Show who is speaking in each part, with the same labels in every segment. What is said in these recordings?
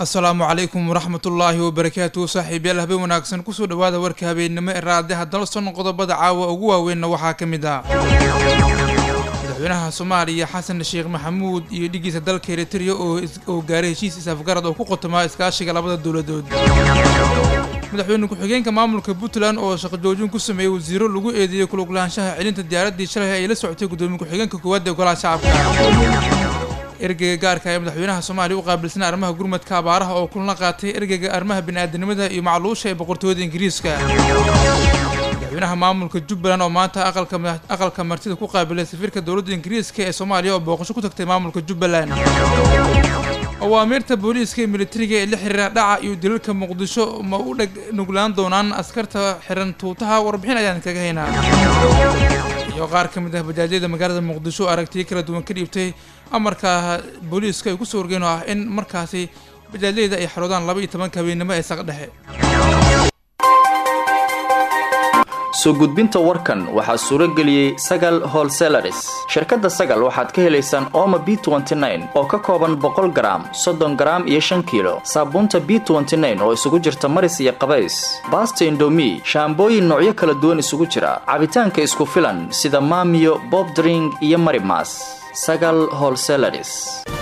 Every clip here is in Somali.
Speaker 1: asalaamu calaykum waraxmatullaahi wabarakaatu saaxiibyaal habeen wanaagsan kusoo dhawaada warka habeennimo ee raadiyaha dalson qodobada caawa ugu waaweynna waxaa ka mid ah madaxweynaha soomaaliya xasan sheekh maxamuud iyo dhigiisa dalka eritrea oo gaaray heshiis is-afgarad oo ku qotomaa iskaashiga labada dowladood madaxweyne ku-xigeenka maamulka puntland oo shaqo joojin ku sameeyey wasiiro lagu eedeeyey kuluglaanshaha celinta diyaaraddii shalay ay la socotay guddoomiye ku-xigeenka koowaad ee golaha shacabka ergeyga gaarka ee madaxweynaha soomaaliya u qaabilsan arrimaha gurmadka abaaraha oo kulana qaatay ergeyga arrimaha bini-aadanimada iyo macluusha ee boqortooyada ingiriiska madaxweynaha maamulka jubbaland oo maanta aqalka martida ku qaabilay safiirka dowladda ingiriiska ee soomaaliya oo booqasho ku tagtay maamulka jubbaland awaamiirta booliiska ee militariga ee la xiriira dhaca iyo dilalka muqdisho ma u dheg nuglaan doonaan askarta xiran tuutaha warbixin ayaan kaga haynaa iyo qaar ka mid ah bajaajyada magaalada muqdisho aragtiyo kala duwan ka dhiibtay amarka booliiska ay kusoo wargeen oo ah in markaasi bajaajyada ay xaroodaan laba iyo tobanka habeennimo ee saqdhexe
Speaker 2: soo gudbinta warkan waxaa suuro geliyey sagal holselaris shirkadda sagal waxaad ka helaysaan ooma b oo ka kooban boqol garaam soddon garaam iyo shan kiilo saabuunta b oo isugu jirta maris iyo qabays baasta indomi shaambooyin noocyo kala duwan isugu jira cabitaanka isku filan sida maamiyo bobdring iyo marimas sagal holselaris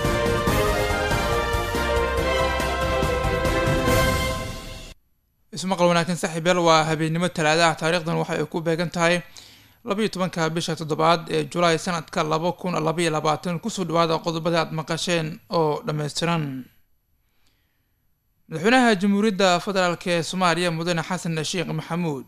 Speaker 1: ismaqal wanaagsan saaxiibyaal waa habeennimo talaadaha taariikhdan waxa ay ku beegan tahay labaiyo tobanka bisha toddobaad ee julaay sanadka laba kun labaiyo labaatan kusoo dhawaada qodobada aad maqasheen oo dhammaystiran madaxweynaha jamhuuriyadda federaalk ee soomaaliya mudane xasan sheekh maxamuud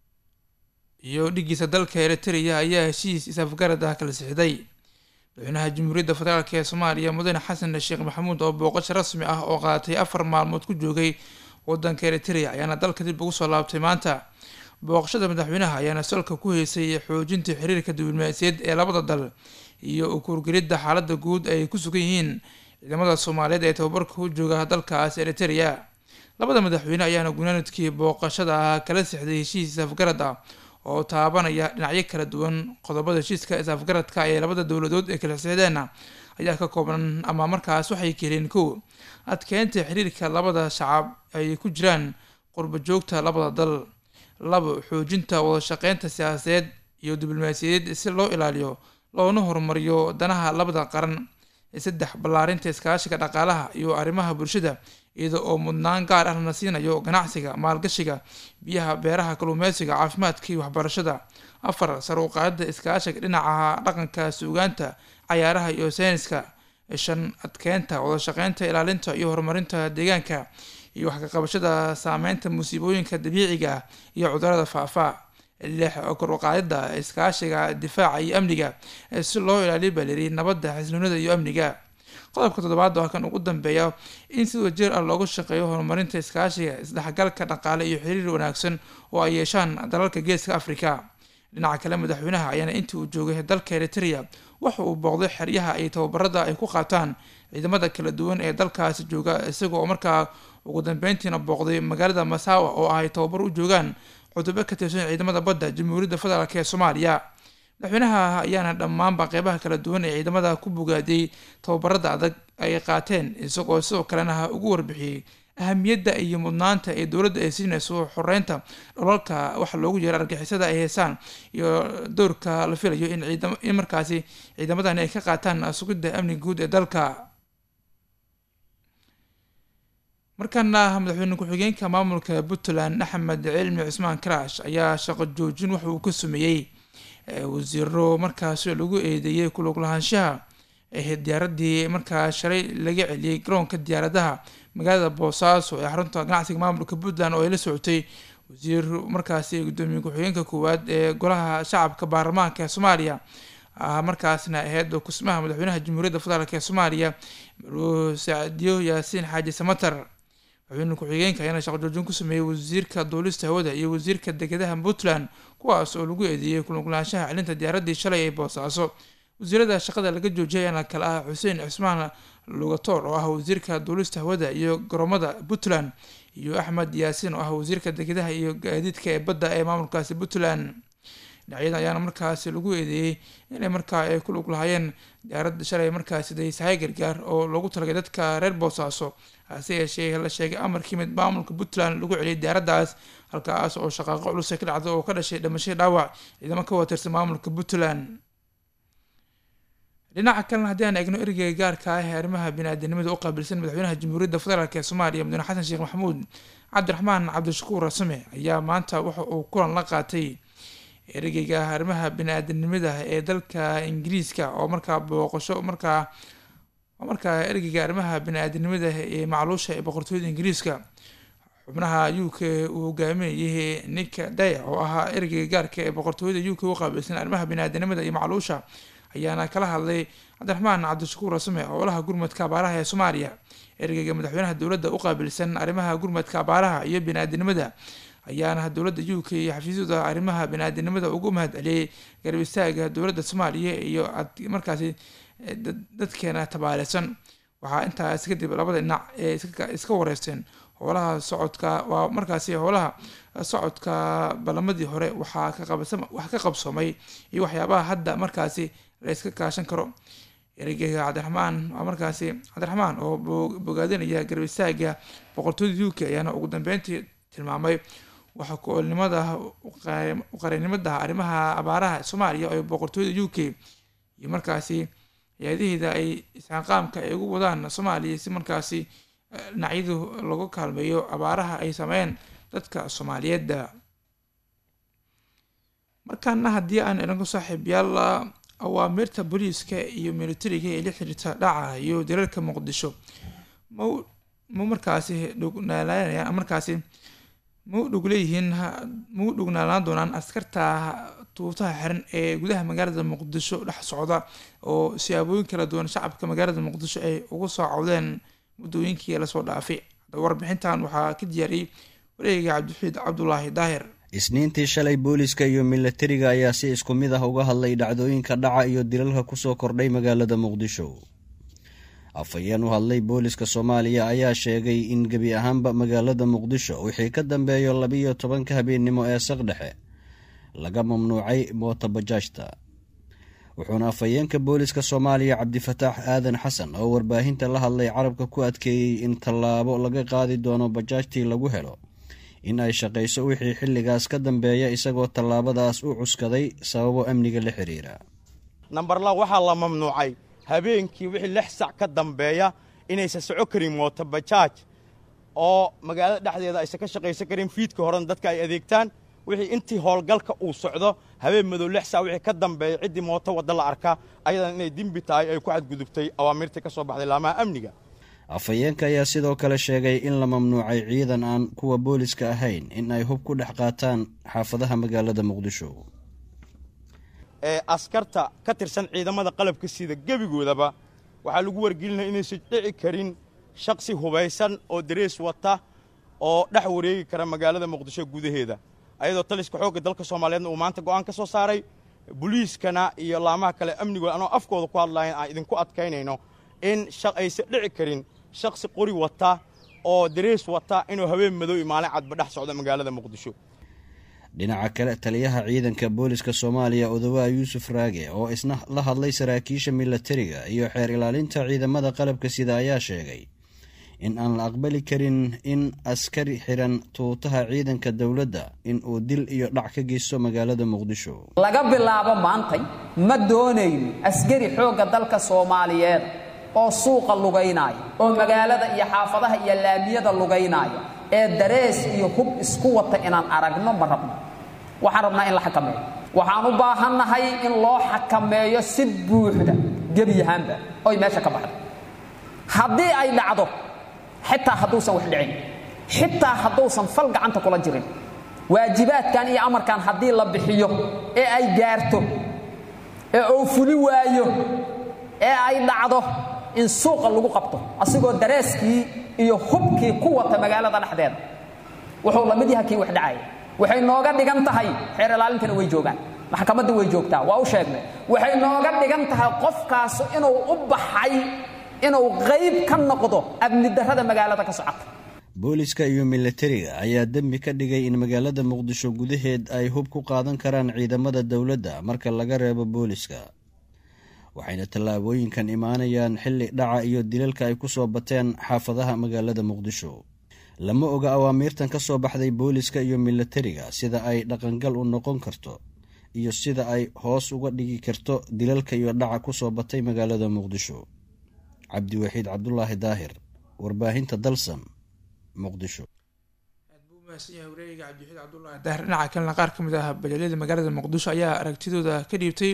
Speaker 1: iyo dhigiisa dalka eritrea ayaa heshiis is-afgarad ah kala sixday madaxweynaha jamhuuriyadda federaalk ee soomaaliya mudane xasan sheekh maxamuud oo booqasho rasmi ah oo qaadatay afar maalmood ku joogay wadanka eritrea ayaana dalka dib ugu soo laabtay maanta booqashada madaxweynaha ayaana salka ku heysay xoojinta xiriirka diblomaasiyaed ee labada dal iyo ukuurgelidda xaaladda guud ay ku sugan yihiin ciidamada soomaaliyeed ee tababarka u jooga dalkaas eritrea labada madaxweyne ayaana gunaanadkii booqashada ah kala sixday heshiis is-afgarad ah oo taabanaya dhinacyo kala duwan qodobada heshiiska is-afgaradka ee labada dowladood ee kala sixdeenna ayaa ka kooban ama markaas waxay keeneen kow adkeynta xiriirka labada shacab ay ku jiraan qurba joogta labada dal labo xoojinta wada shaqeynta siyaasadeed iyo diblomaasiyadeed si loo ilaaliyo loona horumariyo danaha labada qaran saddex ballaarinta iskaashiga dhaqaalaha iyo arrimaha bulshada iyada oo mudnaan gaar ah lana siinayo ganacsiga maalgashiga biyaha beeraha kalluumeysiga caafimaadka iyo waxbarashada afar sar u qaadida iskaashiga dhinaca dhaqanka suugaanta cayaaraha iyo sayniska shan adkeynta wada shaqeynta ilaalinta iyo horumarinta deegaanka iyo wax ka qabashada saameynta musiibooyinka dabiiciga ah iyo cudurada faafa lix kor uqaadida iskaashiga difaaca iyo amniga si loo ilaaliyo baleri nabadda xisloonida iyo amniga qodobka toddobaad waa kan ugu dambeeya in si wajeer ah loogu shaqeeyo horumarinta iskaashiga isdhexgalka dhaqaale iyo xiriir wanaagsan oo ay yeeshaan dalalka geeska africa dhinaca kale madaxweynaha ayaana intii uu joogay dalka eritrea waxa uu booqday xeryaha ay tababarada ay ku qaataan ciidamada kala duwan ee dalkaasi jooga isaga oo markaa ugu dambeyntiina booqday magaalada masawa oo ay tababar u joogaan cutubo ka tirsan ciidamada badda jamhuuriyadda federaalk ee soomaaliya madaxweynaha ayaana dhammaanba qeybaha kala duwan ee ciidamada ku bogaadiyey tababarada adag ay qaateen isagoo sidoo kalena ugu warbixiyey ahamiyadda iyo mudnaanta ee dowladda ay siinayso xoreynta dholalka waxa loogu yeero argixisada ay heysaan iyo doorka la filayo in in markaasi ciidamadani ay ka qaataan sugidda amniga guud ee dalka markaana madaxweyne ku-xigeenka maamulka puntland axmed cilmi cusmaan karaash ayaa shaqo joojin waxa uu ka sameeyey wasiiro markaasi lagu eedeeyey kuluglahaanshaha diyaaradii markaa shalay laga celiyey garoonka diyaaradaha magaalada boosaaso ee xarunta ganacsiga maamulka puntland oo ay la socotay wasiir markaasi gudoomiye ku-xigeenka koowaad ee golaha shacabka baarlamaanka ee soomaaliya markaasna ahayd kusmaha madaxweynaha jamhuuriyadda federaalk ee soomaaliya saacdiyo yaasiin xaaji samatar madaxweyne ku-xigeenka ayaana shaqo joojin ku sameeyey wasiirka duulista hawada iyo wasiirka degedaha puntland kuwaas oo lagu eedeeyey kuluglaanshaha celinta diyaaradii shalay ee boosaaso wasiirada shaqada laga joojiyay ayaana kale ah xuseen cismaan lugatoor oo ah wasiirka duulista hawada iyo garoomada puntland iyo axmed yaasiin oo ah wasiirka degedaha iyo gaadiidka ee badda ee maamulkaasi puntland dhinacyada ayaana markaasi lagu eedeeyey inay markaa ay ku lug lahaayeen diyaaradda shalay markaasi daysahay gargaar oo loogu talagay dadka reer boosaaso hase yeeshee la sheegay amarkii mid maamulka puntland lagu celiyay diyaaraddaas halkaas oo shaqaaqo culus ka dhacda oo ka dhashay dhimashadii dhaawac ciidamo ka watirsan maamulka puntland dhinaca kalena haddii aan eegno ereyga gaarka ah ee arrimaha bini-aadanimada u qaabilsan madaxweynaha jamhuuriyadda federaalk ee soomaaliya mudane xasan sheekh maxamuud cabdiraxmaan cabdishakuur rasame ayaa maanta waxa uu kulan la qaatay ereyga arrimaha bini-aadanimada ee dalka ingiriiska oo markaa booqasho markaa markaa ereyga arrimaha bini-aadanimada ee macluusha ee boqortooyada ingiriiska xubnaha u k uu hogaaminayay nick day oo ahaa ereyga gaarka ee boqortooyada u k u qaabilsan arrimaha bini-aadanimada iyo macluusha ayaana kala hadlay cabdiraxmaan cabdishakuur rasame howlaha gurmadka abaaraha ee soomaaliya ereyga madaxweynaha dowladda u qaabilsan arrimaha gurmadka abaaraha iyo bini-aadanimada ayaana dowladda u k iyo xafiisyada arrimaha bini-aadanimada ugu mahad celiyey garab istaaga dowladda soomaaliya iyo markaasi dadkeena tabaaleysan waxaa intaas kadib labada dhinac ee iska wareysteen howlaha socodka waa markaasi howlaha socodka ballamadii hore waxaa kaqabwax ka qabsoomay iyo waxyaabaha hadda markaasi la iska kaashan karo ereyga cabdiraxmaan waa markaasi cabdiraxmaan oo bogaadinaya garab istaaga boqortooyada u k ayaana ugu dambeyntii tilmaamay waxa ku-oolnimada uqarinimada arrimaha abaaraha soomaaliya oo boqortooyada u k iyo markaasi hay-adaheeda ay isxaqaamka ay ugu wadaan soomaaliya si markaasi dhinacyadu lagu kaalmeeyo abaaraha ay sameeyeen dadka soomaaliyeedda markaana haddii aan idhanku saaxiibyaal awaamirta booliiska iyo militariga ee la xiriirta dhaca iyo dareerka muqdisho ma ma markaasi dhugnaalanayaan markaasi ma u dhug leeyihiin ma u dhugnaalaan doonaan askarta tuutaha xiran ee gudaha magaalada muqdisho dhex socda oo siyaabooyin kala duwan shacabka magaalada muqdisho ay ugu soo cawdeen muddooyinkii lasoo dhaafay haddaba warbixintan waxaa ka diyaariyey wareega cabdixiid cabdulaahi daahir
Speaker 3: isniintii shalay booliska iyo milatariga ayaa si isku mid ah uga hadlay dhacdooyinka dhaca iyo dilalka kusoo kordhay magaalada muqdisho afhayeen u hadlay booliska soomaaliya ayaa sheegay in gebi ahaanba magaalada muqdisho wixii ka dambeeyo labiyo tobanka habeennimo ee saqdhexe laga mamnuucay mootabajaajta wuxuuna afhayeenka booliska soomaaliya cabdifataax aadan xasan oo warbaahinta la hadlay carabka ku adkeeyey in tallaabo laga qaadi doono bajaajtii lagu helo in ay shaqayso wixii xilligaas ka dambeeya isagoo tallaabadaas u cuskaday sababo amniga la xiriira
Speaker 4: nambarla waxaa la mamnuucay habeenkii wixii lix sac ka dambeeya inaysan soco karin mootobajaaj oo magaalada dhexdeeda aysan ka shaqaysan karin fiidka horena dadka ay adeegtaan wixii intii howlgalka uu socdo habeen madow lix sac wixii ka dambeeya ciddii mooto wadda la arkaa ayadan inay dembi tahay ay ku xadgudubtay awaamirtii ka soo baxday laamaha amniga
Speaker 3: afhayeenka ayaa sidoo kale sheegay in la mamnuucay ciidan aan kuwa booliska ahayn in ay hub ku dhex qaataan xaafadaha magaalada muqdisho
Speaker 4: ee askarta ka tirsan ciidamada qalabka sida gebigoodaba waxaa lagu wargelinaya inaysan dhici karin shaksi hubaysan oo darees wata oo dhex wareegi kara magaalada muqdisho gudaheeda ayadoo taliska xoogga dalka soomaaliyeedna uu maanta go'aan ka soo saaray boliiskana iyo laamaha kale amnigooda anoo afkooda ku hadlayan aan idinku adkaynayno in aysan dhici karin shaksi qori wata oo darees wata inuu habeen madow iyo maalin cadba dhex socdo magaalada muqdisho
Speaker 3: dhinaca kale taliyaha ciidanka booliska soomaaliya odowaa yuusuf raage oo isna la hadlay saraakiisha milatariga iyo xeer ilaalinta ciidamada qalabka sida ayaa sheegay in aan la aqbali karin in askari xiran tuutaha ciidanka dowladda in uu dil iyo dhac ka geysto magaalada muqdisho
Speaker 5: laga bilaabo maantay ma doonayno askari xoogga dalka soomaaliyeed oo suuqa lugaynaayo oo magaalada iyo xaafadaha iyo laamiyada lugaynaayo ee darees iyo hub isku wata inaan aragno ma rabno waxaan rabnaa in la xakameeyo waxaan u baahannahay in loo xakameeyo si buuxda gebiyahaanba oy meesha ka baxdo haddii ay dhacdo xitaa hadduusan wax dhicin xitaa hadduusan fal gacanta kula jirin waajibaadkan iyo amarkan haddii la bixiyo ee ay gaarto ee uu fuli waayo ee ay dhacdo in suuqa lagu qabto asigoo dareeskii iyo hubkii ku wata magaalada dhexdeeda wuxuu la mid yaha kii wax dhacaya waxay nooga dhigan tahay xeer ilaalintana way joogaan maxkamadda way joogtaa waa u sheegnay waxay nooga dhigan tahay qofkaasu inuu u baxay inuu qayb ka noqdo amni darrada magaalada ka socota
Speaker 3: booliska iyo milatariga ayaa dembi ka dhigay in magaalada muqdisho gudaheed ay hub ku qaadan karaan ciidamada dowladda marka laga reebo booliska waxayna tallaabooyinkan imaanayaan xilli dhaca iyo dilalka ay ku soo bateen xaafadaha magaalada muqdisho lama oga awaamiirtan ka soo baxday booliska iyo milatariga sida ay dhaqangal u noqon karto iyo sida ay hoos uga dhigi karto dilalka iyo dhaca ku soo batay magaalada muqdisho cabdiwaxiid cabdulaahi daahir warbaahinta dalsan muqdisho
Speaker 1: aad buu umahadsan yahay wareegiga cabdiwaxiid cabdulaahi daahir dhinaca kalena qaar ka mid ah bajalyada magaalada muqdisho ayaa aragtidooda ka dhiibtay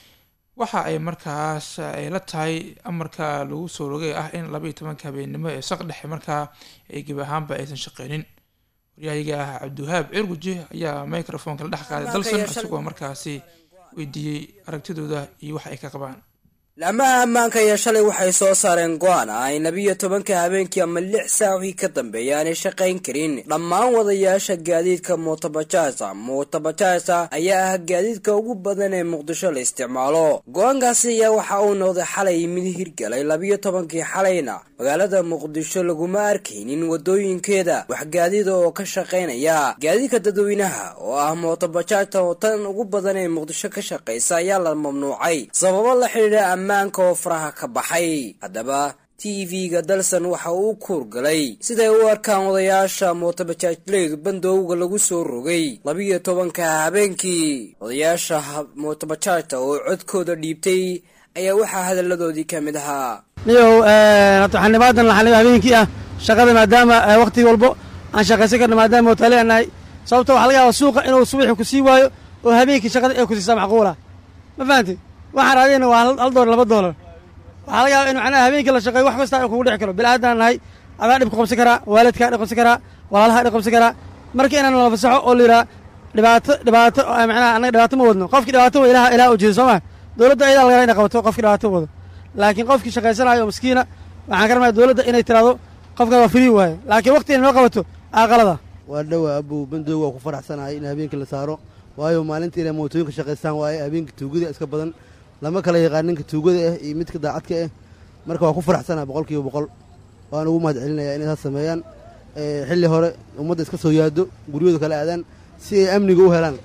Speaker 1: waxa ay markaas ay la tahay amarka lagu soo rogay ah in laba iyo tobanka habeennimo ee saq dhexe markaa ay gebi ahaanba aysan shaqeynin waryahayiga ah cabdiwahaab cirguje ayaa microfonka la dhex qaaday dalsan isagoo markaasi weydiiyey aragtidooda iyo waxa ay ka qabaan
Speaker 6: laamaha ammaanka ayaa shalay waxay soo saareen go-aan ah in labiyo tobanka habeenkii ama lix saac wixii ka dambeeya aanay shaqayn karin dhammaan wadayaasha gaadiidka mootabajaasa mootabajaasa ayaa ah gaadiidka ugu badan ee muqdisho la isticmaalo go-aankaasi ayaa waxa uu noqday xalay mid hirgalay labiyo tobankii xalayna magaalada muqdisho laguma arkaynin wadooyinkeeda wax gaadiida oo ka shaqaynaya gaadiidka dadweynaha oo ah mootabajaajta oo tan ugu badan ee muqdisho ka shaqaysa ayaa la mamnuucay sababo la xidhiidha ammaanka oo faraha ka baxay haddaba t v-ga dalsan waxa uu kuurgalay siday u arkaan odayaasha mootabajaajleydu bandowga lagu soo rogay labiyo tobanka habeenkii odayaasha mootabajaajta oo codkooda dhiibtay ayaa waxaa hadalladoodii ka mid ahaa
Speaker 7: niyow hadda xanibaadan laxaniba habeenkii ah shaqada maadaama wakhti walbo aan shaqaysan karno maadaama mootaale aan nahay sababto waxa laga yaaba suuqa inuu subaxii ku sii waayo oo habeenkii shaqada ay ku siisaa macquula ma fahamtay waxaan raadiyayna waa hal doolar laba doolar waxaa laga yaaba in macnaha habeenkii la shaqeeyo wax kasta kugu dhici karo bilaadan nahay adaa dhib ku qabsan karaa waalidkaa dhib qabsan karaa walaalaha dhib qabsan karaa marka inaan la fasaxo oo la yidhaha dhibaato dhibaato macnaha annaga dhibaato ma wadno qofkii dhibaato wa ilaha ilaha ujeedo soo ma dowladda ayadaa laga inay qabato qofkii dhibaato wado laakiin qofkii shaqaysanayo oo miskiina waxaan ka rabnaa dowladda inay tiraahdo qofkan waa frii waaye laakiin waqti inay noo qabato aqalada
Speaker 8: waa dhawa abow bandooga waa ku faraxsanahay in habeenkii la saaro waayo maalintii inay mootooyinka shaqaystaan waaye habeenkii tuugada iska badan lama kala yaqaan ninka tuugada ah iyo midka daacadka ah marka waa ku faraxsanaha boqol kiiba boqol waan ugu mahad celinaya inay saas sameeyaan xilli hore ummadda iska soo yaado guryahooda kala aadaan si ay amniga u helaan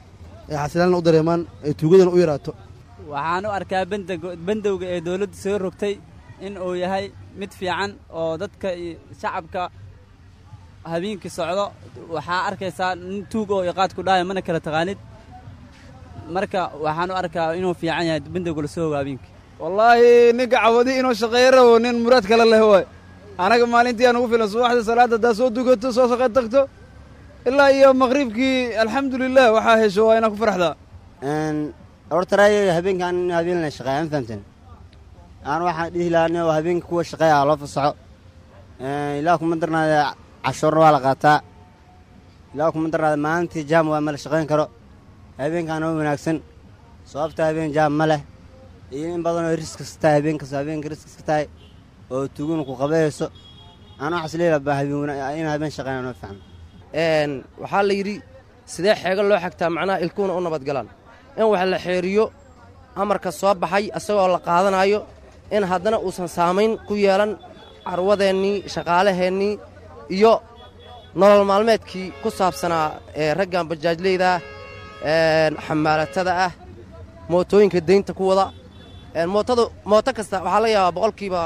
Speaker 8: ee xasilaanna u dareemaan ee tuugadana u yaraato
Speaker 9: waxaan u arkaa bandowga ee dowladda soo rogtay in uu yahay mid fiican oo dadka shacabka habeenkii socdo waxaa arkaysaa nin tuug oo iqaad ku dhahaya mana kala taqaanid marka waxaan u arkaa inuu fiican yahay bandowga lasoo hogo habeenkii
Speaker 10: wallaahi ninka cawadi inuu shaqeeyo rabo nin muraad kale leh waay anaga maalintii aan ugu filan subaxda salaadda haddaad soo dukato soo shaqey tagto ilaa iyo maqribkii alxamdulilah waxaa hesho waa inaa ku faraxdaa
Speaker 11: hortaraayo habeenkaan in habeen la shaqeeya ma fahamteen aan waxaan dhihi lahaa nin habeenka kuwa shaqeeya loo fasaxo ilaa kuma darnaada cashuurna waa la qaataa ilaa kuma darnaada maalintii jaam waa ma la shaqayn karo habeenkaana u wanaagsan sababta habeen jaam ma leh iyo in badanoo riskas tahay habeenkas habeenka riskas ka tahay oo tuguna ku qabayayso aan waxaas leelabaa in habeen shaqeynaa noo fiican
Speaker 12: waxaa la yidhi sidee xeego loo xagtaa macnaha ilkuhuna u nabadgalaan in wax la xeeriyo amarka soo baxay asagoo la qaadanayo in haddana uusan saamayn ku yeelan carwadeennii shaqaalaheennii iyo nolol maalmeedkii ku saabsanaa ee raggan bajaajleyda ah xamaalatada ah mootooyinka deynta ku wada mootada mooto kasta waxaa laga yaabaa boqolkiiba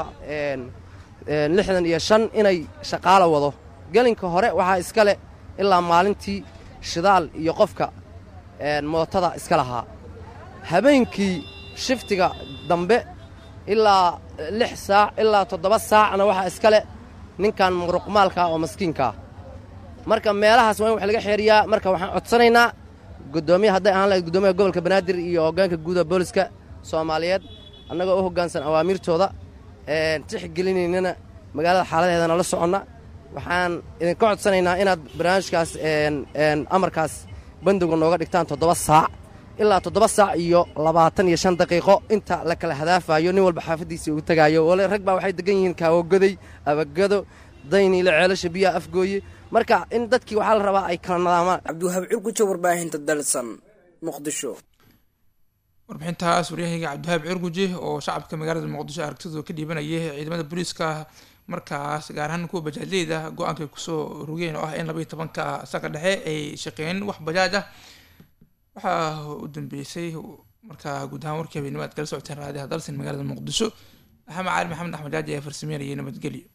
Speaker 12: lixdan iyo shan inay shaqaalo wado gelinka hore waxaa iska leh ilaa maalintii shidaal iyo qofka mootada iska lahaa habeenkii shiftiga dambe ilaa lix saac ilaa toddoba saacna waxaa iska leh ninkan muruqmaalkaa oo maskiinkaa marka meelahaas waa in wax laga xeeriyaa marka waxaan codsanaynaa gudoomiya hadday ahaan lahayd gudoomiyaha gobolka banaadir iyo hoggaanka guuda booliska soomaaliyeed annagoo u hoggaansan awaamiirtooda tixgelinaynana magaalada xaaladeedana la soconna waxaan idinka codsanaynaa inaad barnaamijkaas amarkaas bandowga nooga dhigtaan toddoba saac ilaa toddoba saac iyo labaatan iyo shan daqiiqo inta la kala hadaafayo nin walba xaafaddiisii uu tegaayo wale rag baa waxay degan yihiin kaawogoday abagado dayniile ceelasha biyaha afgooye marka in dadkii waxaa la rabaa ay kala nadaamaan
Speaker 6: cabdiwahaab curguja warbaahinta dalsan muqdisho
Speaker 1: warbixintaas waryahayga cabdiwahaab cirguje oo shacabka magaalada muqdisho aragtidooda ka dhiibanayay ciidamada booliiska markaas gaar ahaan kuwa bajaajleyda go-aanka ay kusoo rogeen oo ah in labaiyo tobanka saka dhexe ay shaqeeyeen wax bajaaj ah waxaa u dambeysay markaa guud ahaan warkii habeenimo aad kala socoteen raadiyaha dalsan magaalada muqdisho maxamed cali maxamed axmed jaaji ayaa farsameynayay nabadgelyo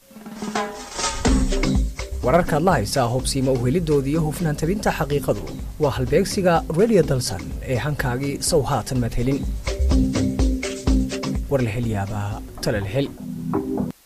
Speaker 13: wararkaad la haysaa hubsiima uhelidooda iyo hufnaan tabinta xaqiiqadu waa halbeegsiga radio dalsan ee hankaagii sow haatan madhelin war la hel yaabaa tala la hel